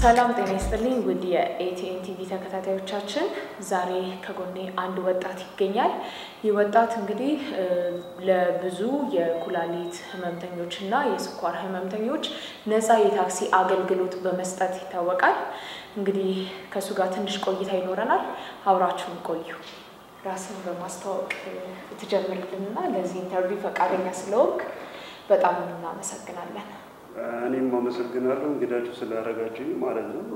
ሰላም ጤና ይስጥልኝ ውድ የኤቲኤን ቲቪ ተከታታዮቻችን፣ ዛሬ ከጎኔ አንድ ወጣት ይገኛል። ይህ ወጣት እንግዲህ ለብዙ የኩላሊት ህመምተኞች እና የስኳር ህመምተኞች ነፃ የታክሲ አገልግሎት በመስጠት ይታወቃል። እንግዲህ ከእሱ ጋር ትንሽ ቆይታ ይኖረናል። አብራችሁን ቆዩ። ራስን በማስተዋወቅ ትጀምርልንና ለዚህ ኢንተርቪው ፈቃደኛ ስለወቅ በጣም እናመሰግናለን። እኔም አመሰግናለሁ እንግዳችሁ ስላደረጋችሁኝ ማለት ነው።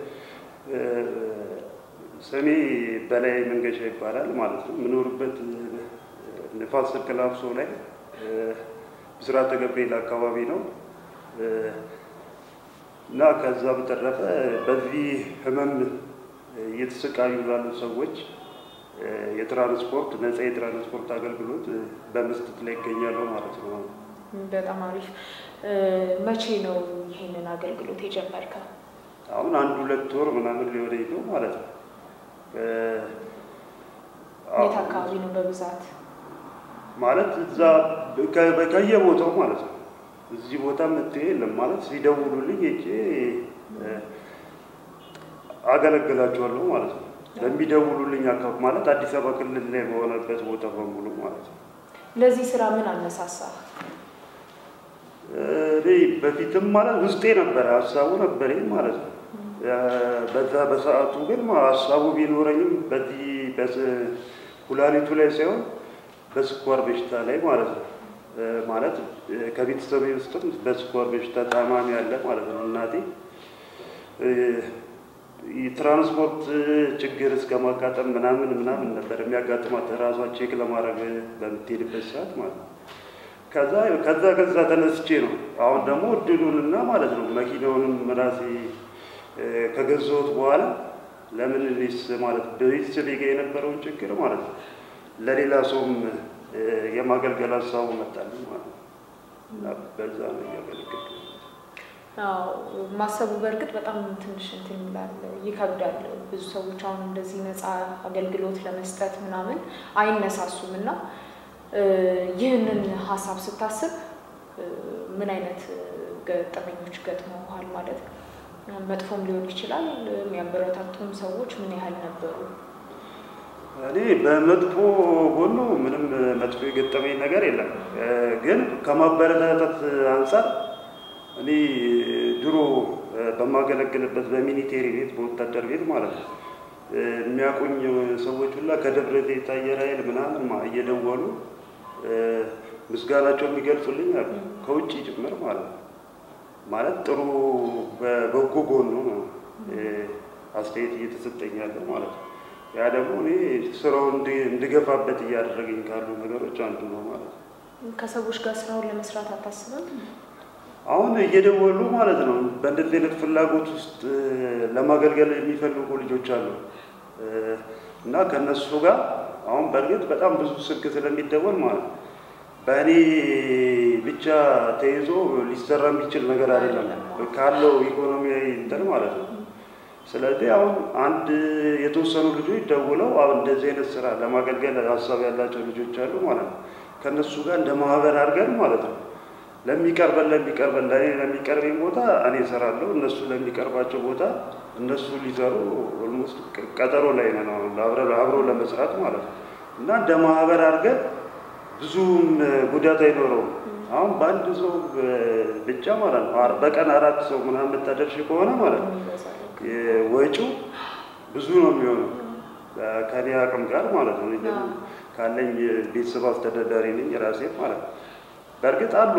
ስሜ በላይ መንገሻ ይባላል ማለት ነው። የምኖርበት ንፋስ ስልክ ላፍሶ ላይ ብስራተ ገብርኤል አካባቢ ነው እና ከዛ በተረፈ በዚህ ህመም እየተሰቃዩ ላሉ ሰዎች የትራንስፖርት ነፃ የትራንስፖርት አገልግሎት በመስጠት ላይ ይገኛለሁ ማለት ነው። በጣም አሪፍ። መቼ ነው ይህንን አገልግሎት የጀመርከው? አሁን አንድ ሁለት ወር ምናምን ሊሆነኝ ነው ማለት ነው። የት አካባቢ ነው በብዛት? ማለት እዛ ከየቦታው ማለት ነው። እዚህ ቦታ መጥቼ የለም ማለት ሲደውሉልኝ ሄጄ አገለግላቸዋለሁ ማለት ነው። ለሚደውሉልኝ አካባቢ ማለት አዲስ አበባ ክልል ላይ በሆነበት ቦታ በሙሉ ማለት ነው። ለዚህ ስራ ምን አነሳሳ? እኔ በፊትም ማለት ውስጤ ነበረ ሀሳቡ ነበረኝ ማለት ነው። በዛ በሰዓቱ ግን ሀሳቡ ቢኖረኝም በዚህ ኩላሊቱ ላይ ሳይሆን በስኳር በሽታ ላይ ማለት ነው። ማለት ከቤተሰብ ውስጥም በስኳር በሽታ ታማሚ ያለ ማለት ነው። እናቴ የትራንስፖርት ችግር እስከ ማጋጠም ምናምን ምናምን ነበር የሚያጋጥማት ራሷ ቼክ ለማድረግ በምትሄድበት ሰዓት ማለት ነው። ከዛ ከዛ ከዛ ተነስቼ ነው አሁን ደግሞ እድሉንና ማለት ነው መኪናውንም ራሴ ከገዛሁት በኋላ ለምን እኔስ ማለት በቤተሰቤ ጋር የነበረውን ችግር ማለት ነው ለሌላ ሰውም የማገልገል ሀሳቡ መጣልኝ ማለት ነው። እና በዛ ነው እያገለገልኩ አዎ ማሰቡ በእርግጥ በጣም ትንሽ እንትን ይላል፣ ይከብዳል። ብዙ ሰዎች አሁን እንደዚህ ነፃ አገልግሎት ለመስጠት ምናምን አይነሳሱም እና ይህንን ሀሳብ ስታስብ ምን አይነት ገጠመኞች ገጥመውሃል? ማለት ነው መጥፎም ሊሆን ይችላል። የሚያበረታቱም ሰዎች ምን ያህል ነበሩ? እኔ በመጥፎ ጎኑ ምንም መጥፎ የገጠመኝ ነገር የለም። ግን ከማበረታታት አንጻር እኔ ድሮ በማገለግልበት በሚኒቴሪ ቤት በወታደር ቤት ማለት ነው የሚያውቁኝ ሰዎች ሁላ ከደብረ ዘይት አየር ኃይል ምናምን እየደወሉ ምስጋናቸው የሚገልጹልኝ አሉ ከውጭ ጭምር ማለት ነው። ማለት ጥሩ በበጎ ጎኑ ነው አስተያየት እየተሰጠኝ ያለ ማለት ነው። ያ ደግሞ እኔ ስራው እንድገፋበት እያደረገኝ ካሉ ነገሮች አንዱ ነው ማለት ነው። ከሰዎች ጋር ስራውን ለመስራት አታስብም? አሁን እየደወሉ ማለት ነው በእንደዚህ አይነት ፍላጎት ውስጥ ለማገልገል የሚፈልጉ ልጆች አሉ እና ከእነሱ ጋር አሁን በእርግጥ በጣም ብዙ ስልክ ስለሚደወል ማለት ነው በእኔ ብቻ ተይዞ ሊሰራ የሚችል ነገር አይደለም ካለው ኢኮኖሚያዊ እንትን ማለት ነው። ስለዚህ አሁን አንድ የተወሰኑ ልጆች ደውለው አሁን እንደዚህ አይነት ስራ ለማገልገል ሀሳብ ያላቸው ልጆች አሉ ማለት ነው። ከእነሱ ጋር እንደ ማህበር አድርገን ማለት ነው ለሚቀርበን ለሚቀርበን ለእኔ ለሚቀርበኝ ቦታ እኔ እሰራለሁ፣ እነሱ ለሚቀርባቸው ቦታ እነሱ ሊሰሩ ኦልሞስት ቀጠሮ ላይ ነን አሁን አብሮ ለመስራት ማለት ነው እና እንደ ማህበር አድርገን ብዙም ጉዳት አይኖረውም። አሁን በአንድ ሰው ብቻ ማለት ነው በቀን አራት ሰው ምናምን የምታደርሽ ከሆነ ማለት ነው ወጪው ብዙ ነው የሚሆነው ከኔ አቅም ጋር ማለት ነው። ካለኝ ቤተሰብ አስተዳዳሪ ነኝ ራሴ ማለት ነው። በእርግጥ አሉ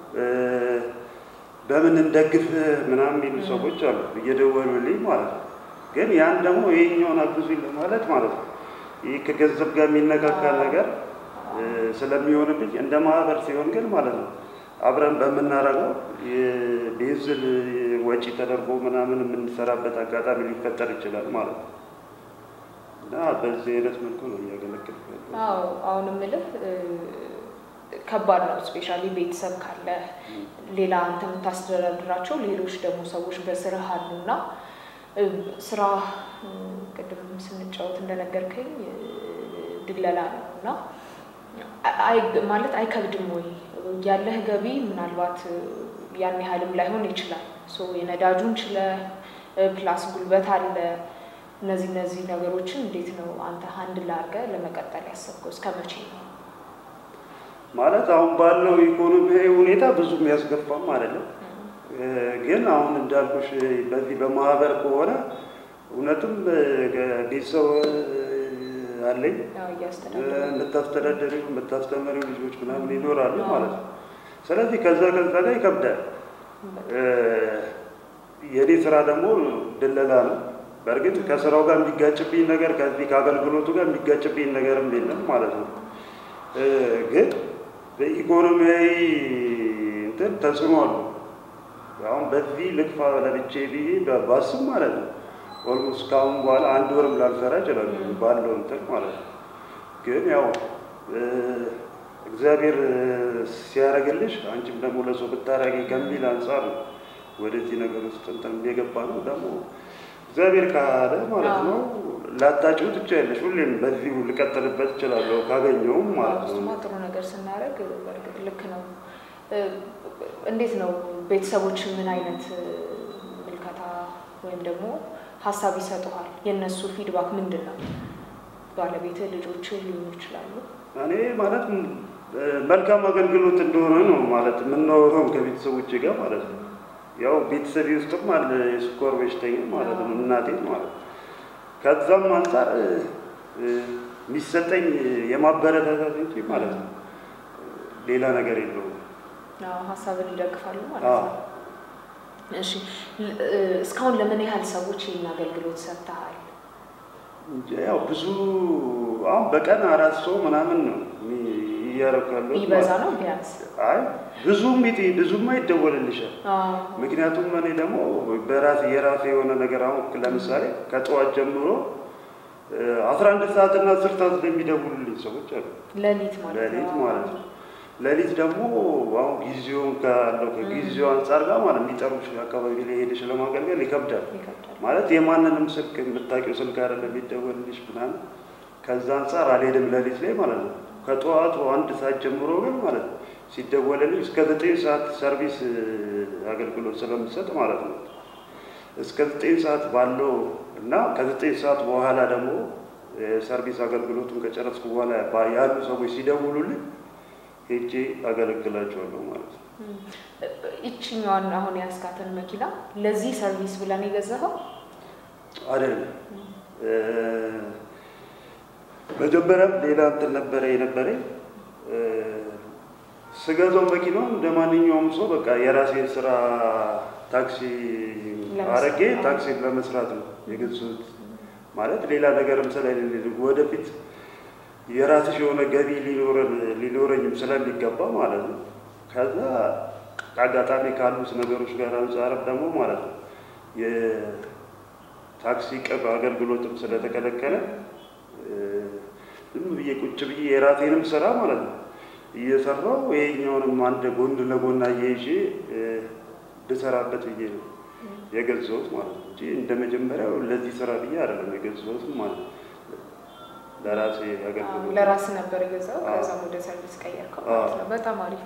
በምን እንደግፍ ምናምን የሚሉ ሰዎች አሉ እየደወሉልኝ ማለት ነው። ግን ያን ደግሞ ይሄኛውን አግዙኝ ለማለት ማለት ነው ይህ ከገንዘብ ጋር የሚነካካ ነገር ስለሚሆንብኝ እንደ ማህበር ሲሆን ግን ማለት ነው አብረን በምናደርገው ቤንዚን ወጪ ተደርጎ ምናምን የምንሰራበት አጋጣሚ ሊፈጠር ይችላል ማለት ነው እና በዚህ አይነት መልኩ ነው እያገለገልኩ ያለው። አዎ አሁን የምልህ ከባድ ነው። ስፔሻሊ ቤተሰብ ካለ ሌላ አንተ የምታስተዳድራቸው ሌሎች ደግሞ ሰዎች በስራህ አሉና ስራ ቅድም ስንጫወት እንደነገርከኝ ድለላ ነው እና ማለት አይከብድም ወይ? ያለህ ገቢ ምናልባት ያን ያህልም ላይሆን ይችላል። የነዳጁን ችለ ፕላስ ጉልበት አለ። እነዚህ እነዚህ ነገሮችን እንዴት ነው አንተ ሀንድል አድርገህ ለመቀጠል ያሰብከው? እስከ መቼ ነው? ማለት አሁን ባለው ኢኮኖሚያዊ ሁኔታ ብዙ የሚያስገፋም አይደለም። ግን አሁን እንዳልኩሽ በዚህ በማህበር ከሆነ እውነትም ቤተሰብ አለኝ የምታስተዳደሪው የምታስተምሪው ልጆች ምናምን ይኖራሉ ማለት ነው። ስለዚህ ከዛ ከዛ ጋር ይከብዳል። የኔ ስራ ደግሞ ድለላ ነው። በእርግጥ ከስራው ጋር የሚጋጭብኝ ነገር ከዚህ ከአገልግሎቱ ጋር የሚጋጭብኝ ነገርም የለም ማለት ነው። ግን በኢኮኖሚያዊ እንትን ተጽዕኖ አሉ። አሁን በዚህ ልክፋ ለብቼ ብዬ ባስብ ማለት ነው ኦልሞስት ከአሁን በኋላ አንድ ወርም ላልሰራ እችላለሁ ባለው እንትን ማለት ነው። ግን ያው እግዚአብሔር ሲያደርግልሽ አንቺም ደግሞ ለሰው ብታረጊ ከሚል አንጻር ነው ወደዚህ ነገር ውስጥ እንትን የገባ ነው። ደግሞ እግዚአብሔር ካለ ማለት ነው ላታጭው ትችያለሽ። ሁሌም በዚሁ ልቀጥልበት እችላለሁ ካገኘውም ማለት ነው። እሱማ ጥሩ ነገር ስናደርግ በእርግጥ ልክ ነው። እንዴት ነው ቤተሰቦች ምን አይነት ምልከታ ወይም ደግሞ ሀሳብ ይሰጡሃል? የእነሱ ፊድባክ ምንድን ነው? ባለቤትህ፣ ልጆች ሊሆኑ ይችላሉ። እኔ ማለት መልካም አገልግሎት እንደሆነ ነው ማለት የምናወራው ከቤተሰቦች ጋር ማለት ነው። ያው ቤተሰቤ ውስጥም አለ የስኳር በሽተኛ ማለት ነው እናቴ ማለት ነው። ከዛም አንጻር የሚሰጠኝ የማበረታታት እንጂ ማለት ነው ሌላ ነገር የለውም። ሀሳብን ይደግፋሉ ማለት ነው። እሺ እስካሁን ለምን ያህል ሰዎች ይህን አገልግሎት ሰጥተሃል? ያው ብዙ አሁን በቀን አራት ሰው ምናምን ነው እያደረኩ ያለው። ይበዛ ነው ቢያንስ? አይ ብዙም ብዙም አይደወልልሻል። ምክንያቱም እኔ ደግሞ በራሴ የራሴ የሆነ ነገር አሁን ለምሳሌ ከጠዋት ጀምሮ አስራ አንድ ሰዓት እና አስር ሰዓት የሚደውሉልኝ ሰዎች አሉ። ሌሊት ማለት ነው። ሌሊት ማለት ነው። ሌሊት ደግሞ አሁን ጊዜውን ካለው ከጊዜው አንጻር ጋር ማለት የሚጠሩሽ አካባቢ ላይ ሄደሽ ለማገልገል ይከብዳል። ማለት የማንንም ስልክ የምታውቂው ስልክ አይደለም የሚደወልልሽ ምናምን። ከዛ አንጻር አልሄድም ሌሊት ላይ ማለት ነው። ከጠዋቱ አንድ ሰዓት ጀምሮ ግን ማለት ነው ሲደወልልኝ እስከ ዘጠኝ ሰዓት ሰርቪስ አገልግሎት ስለምሰጥ ማለት ነው እስከ ዘጠኝ ሰዓት ባለው እና ከዘጠኝ ሰዓት በኋላ ደግሞ የሰርቪስ አገልግሎቱን ከጨረስኩ በኋላ ያሉ ሰዎች ሲደውሉልኝ ሄጄ አገለግላቸዋለሁ ማለት ነው። ይችኛዋን አሁን ያስካትን መኪና ለዚህ ሰርቪስ ብለን የገዛኸው አይደለም። መጀመሪያም ሌላ እንትን ነበረ የነበረኝ ስገዛው መኪናው እንደ ማንኛውም ሰው በቃ የራሴን ስራ ታክሲ አረጌ ታክሲ ለመስራት ነው የገዛሁት። ማለት ሌላ ነገርም ስለሌለ ወደፊት የራስሽ የሆነ ገቢ ሊኖረኝም ስለሚገባ ማለት ነው። ከዛ አጋጣሚ ካሉት ነገሮች ጋር አንጻርም ደግሞ ማለት ነው የታክሲ ቅብ አገልግሎትም ስለተከለከለ ዝም ብዬ ቁጭ ብዬ የራሴንም ስራ ማለት ነው እየሰራው ይሄኛውንም አንድ ጎን ለጎን አያይዤ እንድሰራበት ብዬ ነው የገዛሁት ማለት ነው እንጂ እንደ መጀመሪያው ለዚህ ስራ ብዬ አይደለም የገዛሁት ማለት ነው። ለራሴ አገልግሎት ለራስ ነበር የገዛው። ከዛም ወደ ሰርቪስ ቀየርከው ማለት ነው። በጣም አሪፍ።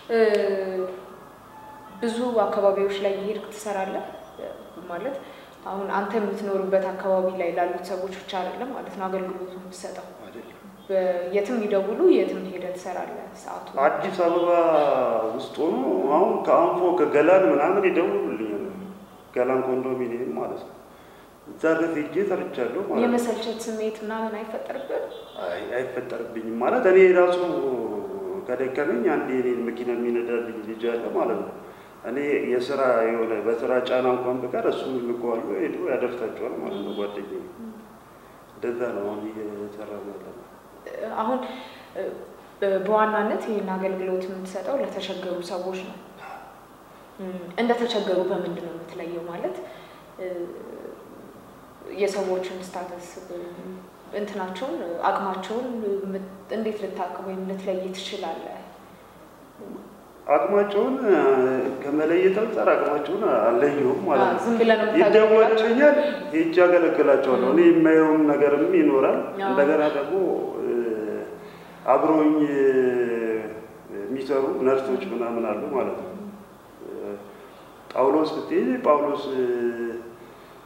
ብዙ አካባቢዎች ላይ እየሄድክ ትሰራለህ ማለት አሁን አንተ የምትኖርበት አካባቢ ላይ ላሉት ሰዎች ብቻ አይደለም ማለት ነው አገልግሎቱ የምትሰጠው። የትም ይደውሉ የትም ሄደህ ትሰራለህ። ሰዓቱ አዲስ አበባ ውስጥ ሆኖ አሁን ከአንፎ ከገላን ምናምን ይደውሉልኛል። ገላን ኮንዶሚኒየም ማለት ነው። እዛ ድረስ ሄጄ ሰርቻለሁ ማለት ነው። የመሰልቸት ስሜት ምናምን አይፈጠርብህም? አይ አይፈጠርብኝም ማለት እኔ ራሱ ከደከመኝ አንድ የኔን መኪና የሚነዳልኝ ልጅ አለ ማለት ነው። እኔ የስራ የሆነ በስራ ጫና እንኳን በቀር እሱ ልከዋሉ ሄዶ ያደርሳቸዋል ማለት ነው። ጓደኛዬ እንደዛ ነው አሁን እየሰራ ያለ ነው። አሁን በዋናነት ይህን አገልግሎት የምትሰጠው ለተቸገሩ ሰዎች ነው። እንደተቸገሩ በምንድን ነው የምትለየው? ማለት የሰዎችን ስታተስ እንትናቸውን አቅማቸውን እንዴት ልታቅ ወይም ልትለይ ትችላለህ? አቅማቸውን ከመለየት አንጻር አቅማቸውን አለየውም ማለት ነው። ዝም ብለህ ነው የምታገለግላቸው? ይደወልልኛል፣ ሄጄ አገለግላቸዋለሁ። እኔ የማየውም ነገርም ይኖራል። እንደገና ደግሞ አብረውኝ የሚሰሩ ነርሶች ምናምን አሉ ማለት ነው። ጳውሎስ ብትሄጂ ጳውሎስ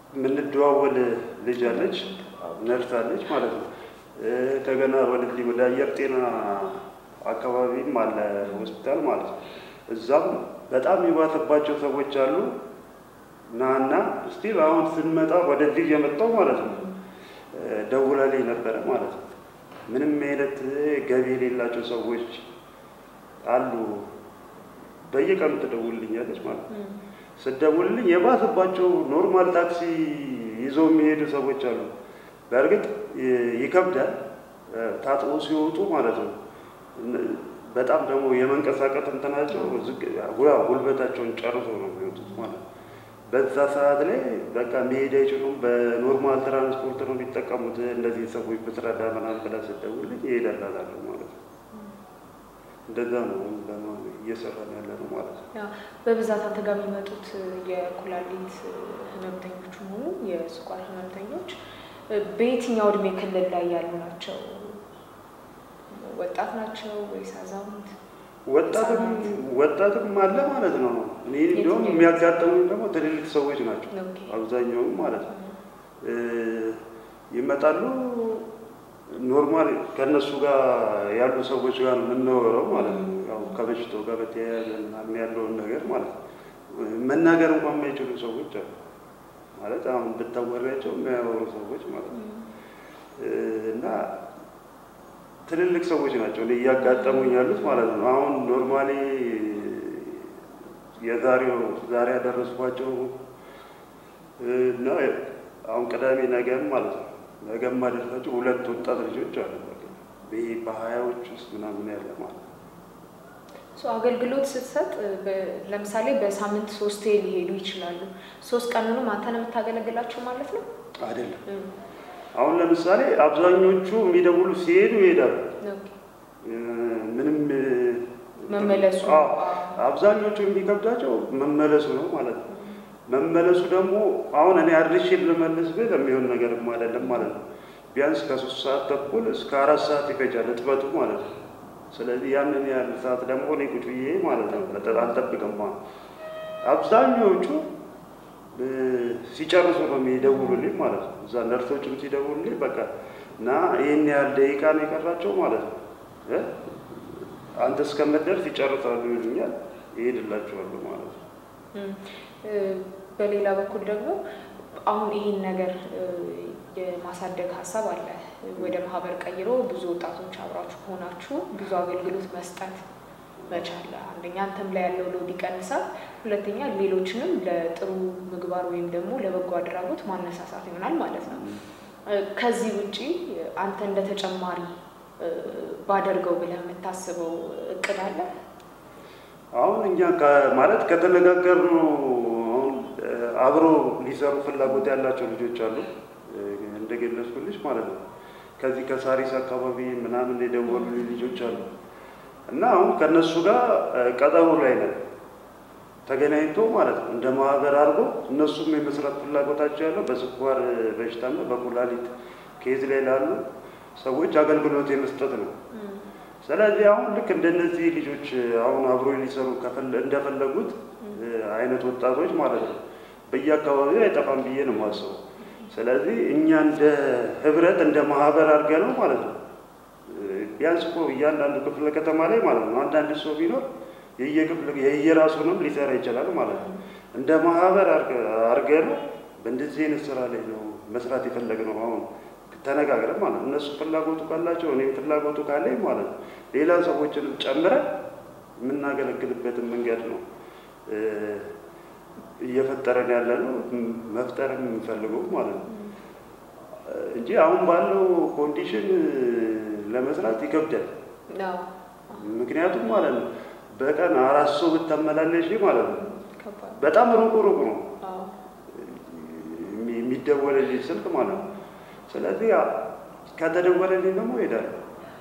የምንደዋወል ልጅ አለች፣ ነርስ አለች ማለት ነው። ከገና ወደዚህ ወደ አየር ጤና አካባቢም አለ ሆስፒታል ማለት ነው። እዛም በጣም የባሰባቸው ሰዎች አሉ። ናና እስቲል አሁን ስንመጣ ወደዚህ እየመጣው ማለት ነው ደውላልኝ ነበረ ማለት ነው። ምንም አይነት ገቢ የሌላቸው ሰዎች አሉ። በየቀኑ ትደውልልኛለች ማለት ነው። ስደውልልኝ የባሰባቸው ኖርማል ታክሲ ይዘው የሚሄዱ ሰዎች አሉ። በእርግጥ ይከብዳል ታጥቦ ሲወጡ ማለት ነው። በጣም ደግሞ የመንቀሳቀስ እንትናቸው ጉልበታቸውን ጨርሶ ነው የሚወጡት ማለት ነው። በዛ ሰዓት ላይ በቃ መሄድ አይችሉም። በኖርማል ትራንስፖርት ነው የሚጠቀሙት። እንደዚህ ሰዎች ብትረዳ ምናምን ብላ ስደውልልኝ እሄዳላታለሁ ማለት ነው። እንደዛ ነው እየሰራን ያለ ነው ማለት ነው። በብዛት አንተ ጋር የሚመጡት የኩላሊት ህመምተኞች ሆኑ የስኳር ህመምተኞች በየትኛው እድሜ ክልል ላይ ያሉ ናቸው? ወጣት ናቸው ወይስ አዛውንት? ወጣትም ወጣትም አለ ማለት ነው። እኔ እንዲሁም የሚያጋጥሙኝ ደግሞ ትልልቅ ሰዎች ናቸው አብዛኛውም ማለት ነው። ይመጣሉ ኖርማል ከእነሱ ጋር ያሉ ሰዎች ጋር ነው የምናወራው ማለት ነው። ያው ከበሽታው ጋር በተያያዘ ምናምን ያለውን ነገር ማለት ነው። መናገር እንኳን የማይችሉ ሰዎች አሉ ማለት አሁን ብታወሪያቸው የሚያወሩ ሰዎች ማለት ነው እና ትልልቅ ሰዎች ናቸው እኔ እያጋጠሙኝ ያሉት ማለት ነው። አሁን ኖርማሊ የዛሬው ዛሬ ያደረስኳቸው እና አሁን ቅዳሜ ነገም ማለት ነው ነገም ማደርሳቸው ሁለት ወጣት ልጆች አሉ። ይሄ በሀያዎች ውስጥ ምናምን ያለ ማለት ነው። አገልግሎት ስትሰጥ ለምሳሌ በሳምንት ሶስቴ ሊሄዱ ይችላሉ። ሶስት ቀኑንም አንተ ነው የምታገለግላቸው ማለት ነው? አይደለም አሁን ለምሳሌ አብዛኞቹ የሚደውሉ ሲሄዱ ይሄዳሉ። ምንም መመለሱ አብዛኞቹ የሚከብዳቸው መመለሱ ነው ማለት ነው። መመለሱ ደግሞ አሁን እኔ አድርሼ ልመልስ ብል የሚሆን ነገርም አይደለም ማለት ነው። ቢያንስ ከሶስት ሰዓት ተኩል እስከ አራት ሰዓት ይፈጃል እጥበቱ ማለት ነው። ስለዚህ ያንን ያህል ሰዓት ደግሞ እኔ ቁጭ ብዬ ማለት ነው አልጠብቅም። አብዛኛዎቹ ሲጨርሱ ነው የሚደውሉልኝ ማለት ነው። እዛ ነርሶችም ሲደውሉልኝ በቃ እና ይህን ያህል ደቂቃ ነው የቀራቸው ማለት ነው። አንተ እስከምትደርስ ይጨርሳሉ ይሉኛል፣ ይሄድላቸዋለሁ ማለት ነው። በሌላ በኩል ደግሞ አሁን ይህን ነገር የማሳደግ ሀሳብ አለ። ወደ ማህበር ቀይሮ ብዙ ወጣቶች አብራችሁ ሆናችሁ ብዙ አገልግሎት መስጠት መቻል አንደኛ አንተም ላይ ያለው ሎድ ይቀንሳል፣ ሁለተኛ ሌሎችንም ለጥሩ ምግባር ወይም ደግሞ ለበጎ አድራጎት ማነሳሳት ይሆናል ማለት ነው። ከዚህ ውጪ አንተ እንደ ተጨማሪ ባደርገው ብለህ የምታስበው እቅድ አለ? አሁን እኛ ማለት ከተነጋገርነው አሁን አብሮ ሊሰሩ ፍላጎት ያላቸው ልጆች አሉ እንደገለጽኩልሽ ማለት ነው። ከዚህ ከሳሪስ አካባቢ ምናምን የደወሉ ልጆች አሉ እና አሁን ከእነሱ ጋር ቀጠሮ ላይ ነን ተገናኝቶ ማለት ነው እንደ ማህበር አድርጎ እነሱም የመስራት ፍላጎታቸው ያለው በስኳር በሽታና በኩላሊት ኬዝ ላይ ላሉ ሰዎች አገልግሎት የመስጠት ነው። ስለዚህ አሁን ልክ እንደነዚህ ልጆች አሁን አብሮ ሊሰሩ እንደፈለጉት አይነት ወጣቶች ማለት ነው በየአካባቢው አይጠፋም ብዬ ነው የማስበው። ስለዚህ እኛ እንደ ህብረት እንደ ማህበር አድርገ ነው ማለት ነው ቢያንስ እኮ እያንዳንዱ ክፍለ ከተማ ላይ ማለት ነው አንዳንድ ሰው ቢኖር የየክፍል የየራሱንም ሊሰራ ይችላል ማለት ነው። እንደ ማህበር አድርገ ነው በእንደዚህ አይነት ስራ ላይ ነው መስራት የፈለግነው አሁን ተነጋግረን ማለት ነው። እነሱ ፍላጎቱ ካላቸው እኔም ፍላጎቱ ካለኝ ማለት ነው ሌላ ሰዎችንም ጨምረን የምናገለግልበትን መንገድ ነው እየፈጠረን ያለ ነው መፍጠርም የምንፈልገው ማለት ነው እንጂ አሁን ባለው ኮንዲሽን ለመስራት ይከብዳል። ምክንያቱም ማለት ነው በቀን አራት ሰው ብታመላለሽ ማለት ነው በጣም ሩቁ ሩቁ ነው የሚደወልልኝ ስልክ ማለት ነው። ስለዚህ ከተደወለልኝ ደግሞ እሄዳለሁ።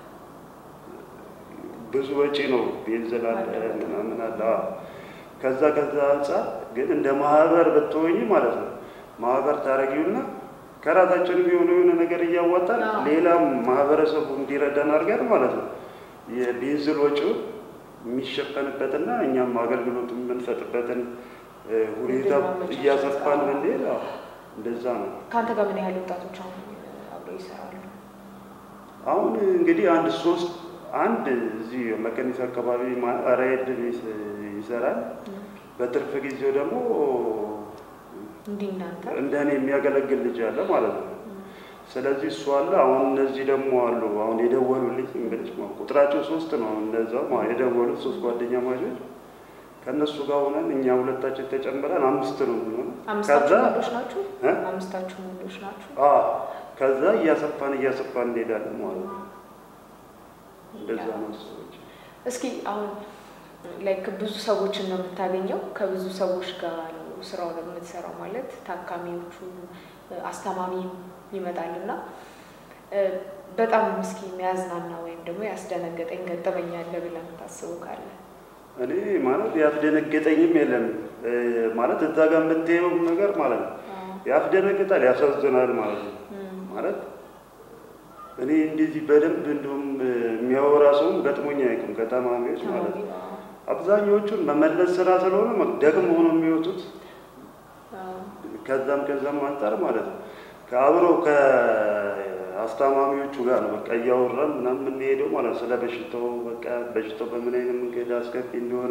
ብዙ ወጪ ነው፣ ቤንዚን አለ ምናምን አለ። ከዛ ከዛ አንጻር ግን እንደ ማህበር ብትሆኝ ማለት ነው ማህበር ታረጊውና ከራሳችን የሆነ የሆነ ነገር እያዋጣን ሌላም ማህበረሰቡ እንዲረዳን አድርገን ማለት ነው የቤንዚን ወጪውን የሚሸፈንበትና እኛም አገልግሎት የምንሰጥበትን ሁኔታ እያሰፋን ብንሄድ እንደዛ ነው። ከአንተ ጋር ምን ያህል ወጣቶች አሁን አብረው ይሰራሉ? አሁን እንግዲህ አንድ ሶስት አንድ እዚህ መቀኒስ አካባቢ ራይድ ይሰራል። በትርፍ ጊዜው ደግሞ እንዲህ እናንተ እንደ እኔ የሚያገለግል ልጅ አለ ማለት ነው። ስለዚህ እሱ አለ። አሁን እነዚህ ደግሞ አሉ። አሁን የደወሉልኝ እንግዲህ ቁጥራቸው ሶስት ነው። እነዛው ማለት የደወሉት ሶስት ጓደኛ ማቾች ከእነሱ ጋር ሆነን እኛ ሁለታችን ተጨምረን አምስት ነው የሚሆነው። አምስታችሁ ከዛ ወንዶች ናችሁ? እ? አምስታችሁ ወንዶች ናችሁ? አዎ፣ ከዛ እያሰፋን እያሰፋን እንሄዳለን ማለት ነው። እንደዛ ነው ሰዎች እስኪ አሁን ላይክ ብዙ ሰዎችን ነው የምታገኘው። ከብዙ ሰዎች ጋር ነው ስራውን የምትሰራው ማለት ታካሚዎቹ አስታማሚ ይመጣል እና እ፣ በጣም እስኪ የሚያዝናና ወይም ደግሞ ያስደነገጠኝ ገጠመኝ አለ ብለህ የምታስበው ካለ? እኔ ማለት ያስደነገጠኝም የለም እ፣ ማለት እዛ ጋር የምታየው ነገር ማለት ነው ያስደነግጣል፣ ያሳዝናል ማለት ነው። እም፣ ማለት እኔ እንደዚህ በደንብ እንዲሁም የሚያወራ ሰውም ገጥሞኝ አያውቅም ከታማሚዎች ማለት ነው። አዎ፣ አብዛኞቹን መመለስ ስራ ስለሆነ ደግሞ ሆኖ የሚወጡት አዎ፣ ከዛም ከዛም አንጻር ማለት ነው ከአብረው ከአስታማሚዎቹ ጋር ነው በቃ እያወራን ምናምን የምንሄደው ማለት ነው። ስለ በሽታው በቃ በሽታው በምን አይነት መንገድ አስከፊ እንደሆነ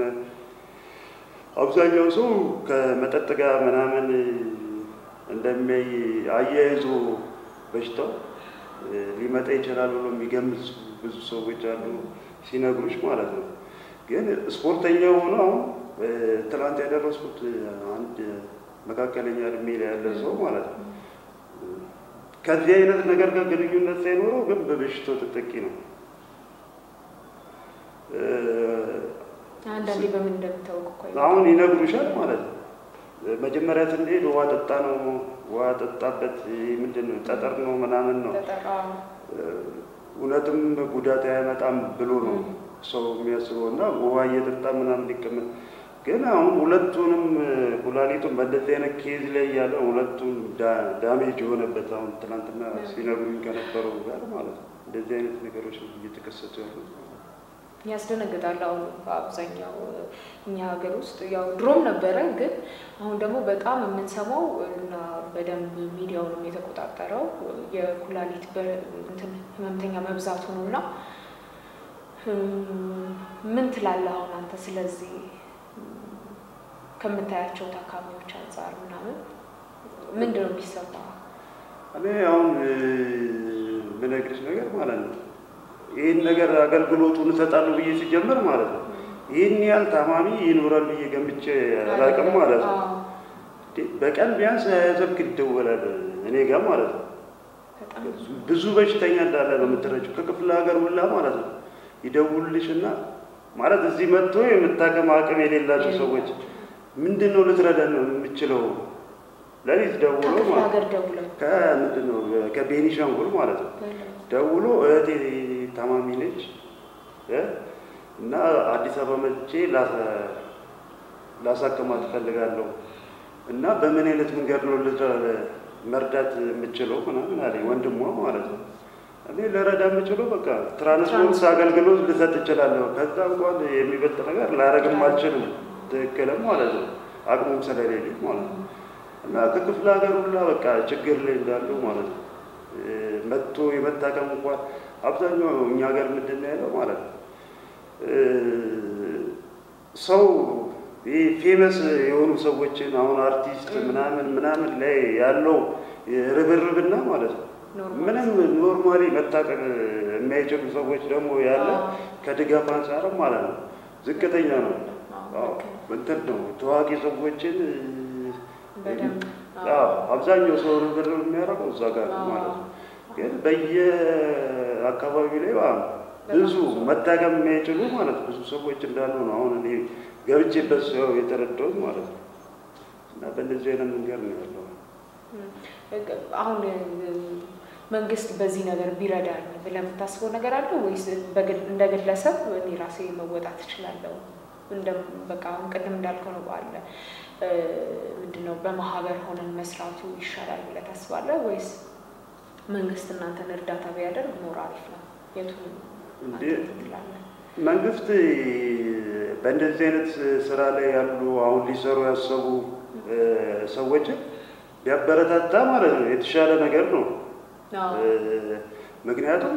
አብዛኛው ሰው ከመጠጥ ጋር ምናምን እንደሚያይ አያይዞ በሽታው እ፣ ሊመጣ ይችላል ብሎ የሚገምት ብዙ ሰዎች አሉ ሲነግሩሽ ማለት ነው። ግን ስፖርተኛ ሆኖ አሁን እ፣ ትናንት ያደረስኩት አንድ መካከለኛ እድሜ ላይ ያለ ሰው ማለት ነው ከዚህ አይነት ነገር ጋር ግንኙነት ሳይኖረው ግን በበሽታው ተጠቂ ነው። እ፣ አንዳንዴ በምን እንደምታውቅ እኮ አሁን ይነግሩሻል ማለት ነው። መጀመሪያ ስንሄድ ውሃ ጠጣ ነው ውሃ ጠጣበት ምንድን ነው ጠጠር ነው ምናምን ነው ተጠራ እውነትም ጉዳት አያመጣም ብሎ ነው ሰው የሚያስበው እና ውሃ እየጠጣ ምናምን ሊቀመጥ ግን አሁን ሁለቱንም ኩላሊቱን በእንደዚህ አይነት ኬዝ ላይ ያለ ሁለቱም ዳ- ዳሜጅ የሆነበት አሁን ትናንትና ሲነግሩኝ ከነበረው ጋር ማለት ነው እንደዚህ አይነት ነገሮች ነው እየተከሰቱ ያሉት። ያስደነግጣል። አሁን በአብዛኛው እኛ ሀገር ውስጥ ያው ድሮም ነበረ፣ ግን አሁን ደግሞ በጣም የምንሰማው እና በደንብ ሚዲያውንም የተቆጣጠረው የኩላሊት በ- እንትን ህመምተኛ መብዛቱ ነው እና እም፣ ምን ትላለህ አሁን አንተ ስለዚህ እም፣ ከምታያቸው ታካሚዎች አንጻር ምናምን ምንድን ነው የሚሰማ? እኔ አሁን እ፣ የምነግርሽ ነገር ማለት ነው ይህን ነገር አገልግሎቱን እሰጣለሁ ብዬ ሲጀምር ማለት ነው ይህን ያህል ታማሚ ይኖራል ብዬ ገምቼ አላውቅም ማለት ነው። አዎ፣ በቀን ቢያንስ ሀያ ስልክ ይደወላል እኔ ጋር ማለት ነው። በጣም ብዙ በሽተኛ እንዳለ ነው የምትረጂው ከክፍለ ሀገር ሁላ ማለት ነው ይደውልልሽና ማለት እዚህ መጥቶ የምታከም አቅም የሌላቸው ሰዎች ምንድን ነው ልትረዳን ነው የምችለው ለሊት ደውሎ ከክፍለ ማለት ሀገር ደውለው ከምንድን ነው ከቤኒሻንጉል ማለት ነው ደውሎ እህቴ ታማሚ ነች እ እና አዲስ አበባ መጥቼ ላሳ- ላሳክማት እፈልጋለሁ እና በምን አይነት መንገድ ነው ልረ- መርዳት የምችለው ምናምን አለኝ ወንድሟ ማለት ነው። እኔ ልረዳ የምችለው በቃ ትራንስፖርት አገልግሎት ልሰጥ እችላለሁ። ከዛ እንኳን የሚበልጥ ነገር ላረግም አልችልም። ትክክልም ማለት ነው አቅሙም ስለሌለኝ ማለት ነው። እና ከክፍለ ሀገር ሁላ በቃ ችግር ላይ እንዳሉ ማለት ነው እ፣ መጥቶ የመታከም እንኳን አብዛኛው እኛ ሀገር ምንድን ነው ያለው ማለት ነው እ፣ ሰው ይህ ፌመስ የሆኑ ሰዎችን አሁን አርቲስት ምናምን ምናምን ላይ ያለው ርብርብና ማለት ነው ኖርማል ምንም ኖርማሊ መታቀም የማይችሉ ሰዎች ደግሞ ያለ አዎ። ከድጋፍ አንጻርም ማለት ነው ዝቅተኛ ነው። አዎ፣ አዎ፣ ልክ ነው። እንትን ነው ታዋቂ ሰዎችን በደንብ አዎ፣ አብዛኛው ሰው ርብርብ የሚያደርገው እዛ ጋር ነው ማለት ነው። ግን በየአካባቢው ላይ ማለት ነው ብዙ መታቀም የማይችሉ ማለት ብዙ ሰዎች እንዳሉ ነው አሁን እኔ ገብቼበት ሰው የተረዳሁት ማለት ነው። እና በእንደዚህ አይነት መንገድ ነው ያለው። አሁን እ፣ መንግስት በዚህ ነገር ቢረዳን ብለህ የምታስበው ነገር አለ ወይስ በግል- እንደ ግለሰብ እኔ ራሴ መወጣት እችላለሁ? እንደ በቃ አሁን ቅድም እንዳልከው ነው ባለ እ፣ ምንድነው በማህበር ሆነን መስራቱ ይሻላል ብለህ ታስባለህ ወይስ መንግስት እናንተን እርዳታ ቢያደርግ ሞር አሪፍ ነው? የቱን አንተ እንዴ- ትላለህ? መንግስት በእንደዚህ አይነት ስራ ላይ ያሉ አሁን ሊሰሩ ያሰቡ እ፣ ሰዎችን ቢያበረታታ ማለት ነው የተሻለ ነገር ነው። አዎ። እ፣ ምክንያቱም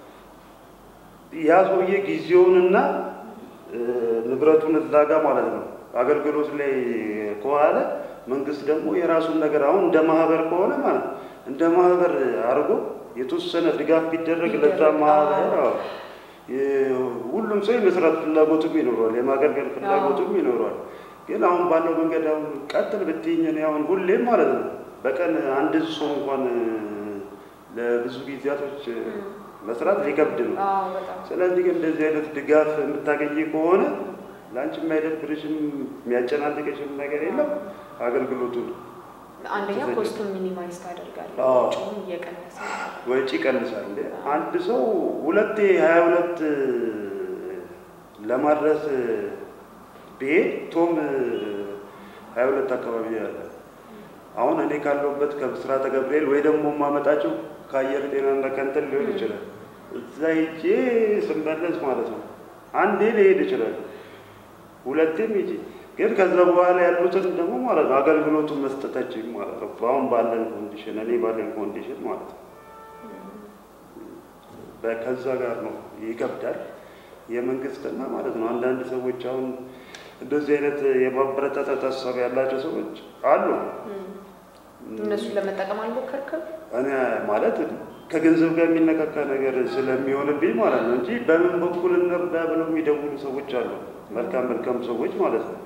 ያ ሰውዬ ጊዜውንና እ፣ ንብረቱን እዛ ጋ ማለት ነው አገልግሎት ላይ ከዋለ መንግስት ደግሞ የራሱን ነገር አሁን እንደ ማህበር ከሆነ ማለት ነው እንደ ማህበር አድርጎ የተወሰነ ድጋፍ ቢደረግ ለዛ ቢደረግ፣ ማህበር አዎ። አዎ፣ የ- ሁሉም ሰው የመስራት ፍላጎቱም ይኖረዋል፣ የማገልገል ፍላጎቱም ይኖረዋል። ግን አሁን ባለው መንገድ አሁን ቀጥል ብትይኝ እኔ አሁን ሁሌም ማለት ነው በቀን አንድ ሰው እንኳን እ፣ ለብዙ ጊዜያቶች እ፣ መስራት ሊከብድ ነው። አዎ በጣም ስለዚህ ግን እንደዚህ አይነት ድጋፍ የምታገኝ ከሆነ ለአንቺ የማይደብርሽም የሚያጨናንቅሽም ነገር የለም። አገልግሎቱን አንደኛ ተዘጋጅ- ኮስቱን ሚኒማይዝ ታደርጋለህ፣ አዎ። ወጪውን እየቀነሰ ወጪ ይቀንሳል። እንደ አንድ ሰው ሁለቴ ሀያ ሁለት ለማድረስ ብሄድ ቶም ሀያ ሁለት አካባቢ ያለ አሁን እኔ ካለሁበት ከብስራተ ገብርኤል ወይ ደግሞ የማመጣቸው ከአየር ጤናና ከንትን ሊሆን ይችላል። እዛ ሄጄ ስመለስ ማለት ነው አንዴ ሊሄድ ይችላል፣ ሁለቴም ሄጄ ግን ከዛ በኋላ ያሉትን ደግሞ ማለት ነው አገልግሎቱን መስጠታችን ማለት ነው አሁን ባለን ኮንዲሽን እኔ ባለን ኮንዲሽን ማለት ነው በ- ከዛ ጋር ነው ይከብዳል። የመንግስትና ማለት ነው አንዳንድ ሰዎች አሁን እንደዚህ አይነት የማበረታታት ሀሳብ ያላቸው ሰዎች አሉ። እነሱን ለመጠቀም አልሞከርክም? እኔ ማለት ከገንዘብ ጋር የሚነካካ ነገር ስለሚሆንብኝ ማለት ነው እንጂ በምን በኩል እንርዳ ብለው የሚደውሉ ሰዎች አሉ። መልካም መልካም ሰዎች ማለት ነው።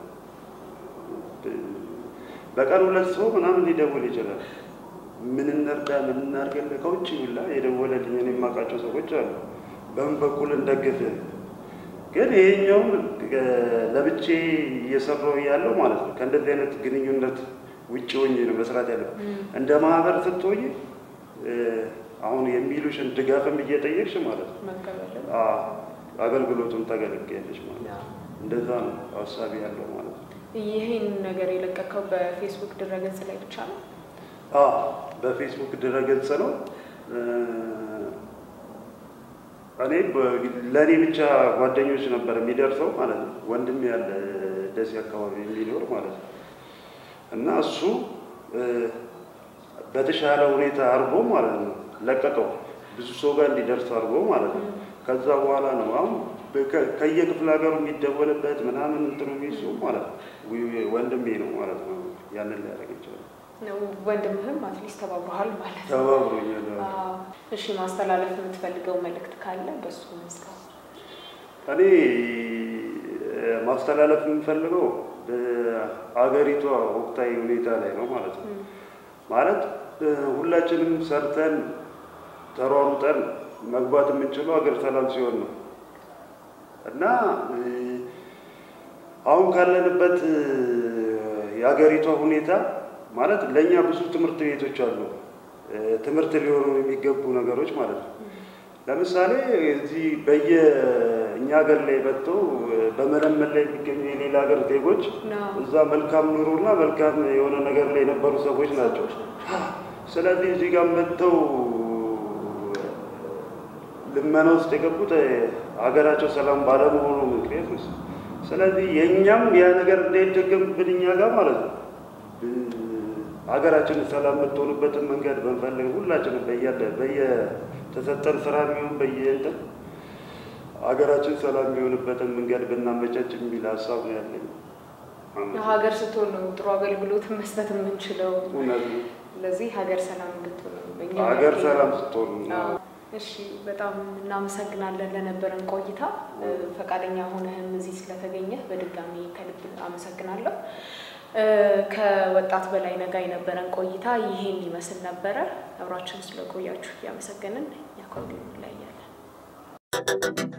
በቀን ሁለት ሰው ምናምን ሊደውል ይችላል። ምን እንርዳ፣ ምን እናድርግልህ፣ ከውጭ ሁላ የደወለልኝ እኔ የማውቃቸው ሰዎች አሉ። በምን በኩል እንደግፍ ግን ይሄኛውን ለብቼ እየሰራሁ ያለው ማለት ነው ከእንደዚህ አይነት ግንኙነት ውጭ ሆኜ ነው መስራት ያለው። እንደ ማህበር ስትሆኝ እ፣ አሁን የሚሉሽን ድጋፍም እየጠየቅሽ ማለት ነው መቀበልም አ፣ አገልግሎቱን ታገለግያለሽ ማለት ነው። ያው እንደዛ ነው ሀሳቢ ያለው ማለት ነው። ይህን ነገር የለቀቀው በፌስቡክ ድረገጽ ላይ ብቻ ነው? አ በፌስቡክ ድረገጽ ነው እ፣ እኔ በ- ለእኔ ብቻ ጓደኞች ነበር የሚደርሰው ማለት ነው። ወንድም ያለ ደሴ አካባቢ የሚኖር ማለት ነው እና እሱ እ፣ በተሻለ ሁኔታ አድርጎ ማለት ነው ለቀቀው ብዙ ሰው ጋር እንዲደርስ አድርጎ ማለት ነው። ከዛ በኋላ ነው አሁን በከ- ከየክፍለ ሀገሩ የሚደወልበት ምናምን እንትኑ የሚሱ ማለት ነው ዊ- ወንድሜ ነው ማለት ነው ያንን ሊያደርግ ይችላል። ወንድምህም አትሊስት ተባብረሃል ማለት ነው። ተባብሮኛል። አዎ። እሺ ማስተላለፍ የምትፈልገው መልእክት ካለ በሱ መስጋው። እኔ እ፣ ማስተላለፍ የምፈልገው በአገሪቷ ወቅታዊ ሁኔታ ላይ ነው ማለት ነው። ማለት እ፣ ሁላችንም ሰርተን ተሯሩጠን መግባት የምንችለው ሀገር ሰላም ሲሆን ነው እና እ፣ አሁን ካለንበት እ፣ የሀገሪቷ ሁኔታ ማለት ለእኛ ብዙ ትምህርት ቤቶች አሉ፣ እ፣ ትምህርት ሊሆኑ የሚገቡ ነገሮች ማለት ነው። ለምሳሌ እዚህ በየ እኛ ሀገር ላይ መጥተው እ፣ በመለመን ላይ የሚገኙ የሌላ ሀገር ዜጎች ነው። እዛ መልካም ኑሮና መልካም የሆነ ነገር ላይ የነበሩ ሰዎች ናቸው። ስለዚህ እዚህ ጋር መጥተው ልመና ውስጥ የገቡት እ፣ ሀገራቸው ሰላም ባለመሆኑ ምክንያት ነው። ስለዚህ የእኛም ያ ነገር እንዳይደገምብን እኛ ጋር ማለት ነው እ፣ ሀገራችን ሰላም የምትሆንበትን መንገድ ብንፈልግ ሁላችንም በያለ በየተሰጠን ስራ የሚሆን በየእንትን ሀገራችን ሰላም የሚሆንበትን መንገድ ብናመቻች የሚል ሀሳብ ነው ያለኝ። ሀገር ስትሆን ነው ጥሩ አገልግሎት መስጠት የምንችለው። እውነት ነው። ስለዚህ ሀገር ሰላም እንድትሆን ነው በእኛ ሀገር በኩል ሰላም ስትሆን ነው። አዎ። እሺ በጣም እናመሰግናለን ለነበረን ቆይታ። እ፣ ፈቃደኛ ሆነህም እዚህ ስለተገኘህ በድጋሚ ከልብ አመሰግናለሁ። እ፣ ከወጣት በላይ ነጋ የነበረን ቆይታ ይሄን ይመስል ነበረ። አብራችን ስለቆያችሁ እያመሰገንን እኛ ከወዲሁ እንለያያለን።